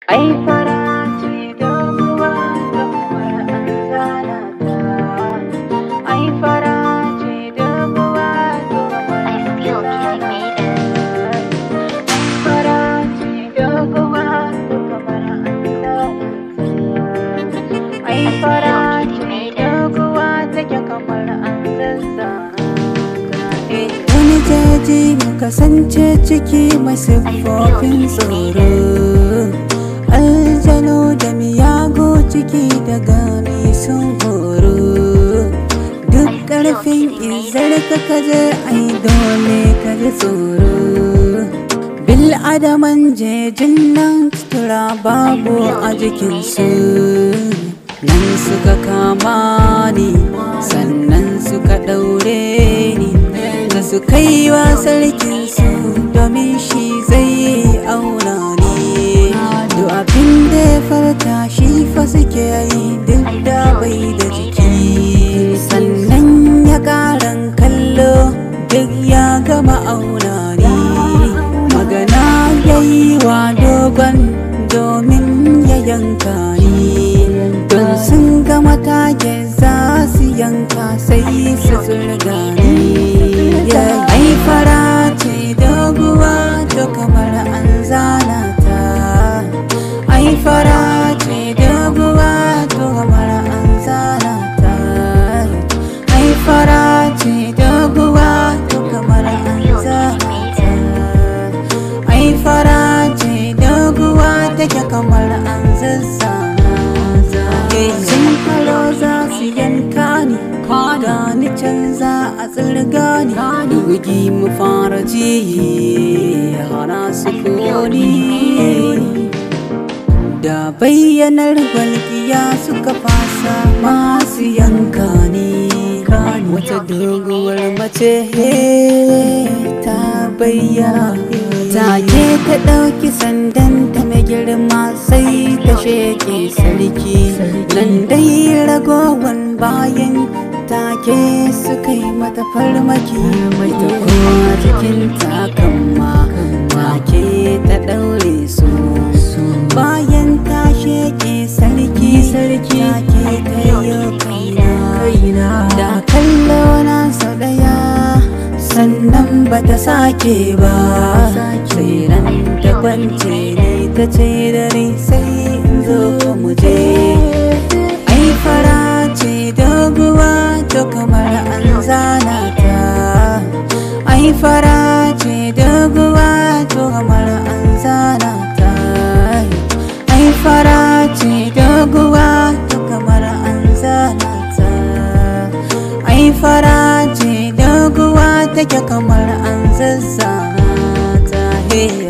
ai fara ce doguwa doguwar an zana ta ai fara ce doguwa doguwar I feel getting made it. ai fara ce doguwa doguwar an zana ta ai fara ce doguwa take kamar an zazzana Wani jaji mu kasance ciki mai siffofin tsoro Aljano da miyago ciki da gani sun horo Duk ƙarfin izar ka kaje ai dole ka ji tsoro Bil adaman jejin nan sutura babu a jikinsu Nan suka kama ni sannan suka ɗaure ni da su kai wa sarkinsu domin shi zai auna ni duk abin da ya farta shi fa suke yi duk da bai da jiki sannan ya karan kallo duk ya gama auna ni magana ya yi wa dogon domin ya yanka ni don sun gama tage za su yanka sai su zurga ni ai fara ce doguwa to kamar an zana ta ai fara ce doguwa to kamar an zana ta ai fara ce doguwa to kamar an zana ta ai fara ce doguwa take kamar an zazzana ta sun faro za su yanka ni gani canza a tsirga ni bugi mu fara ji hana su koni da bayyanar walƙiya suka fasa masu yanka ni wata doguwar mace ta bayyana take ta ɗauki sandan ta mai girma sai ta sheke sarki nan dai ragowan bayan take suka yi mata farmaki mai ta kuma cikin takamma take ta ɗaure su bayan ta sheke sarki sarki take ta yi kaina da kallo na sau ɗaya sannan ba ta sake ba sai ran ta kwance ni ta ce da ni sai in zo mu je ai fara ce doguwa to kamar an zana ta ai fara ce doguwa to kamar an zana ta ai fara ce doguwa to kamar an zana ta ai fara ce doguwa take kamar an zazzana ta hey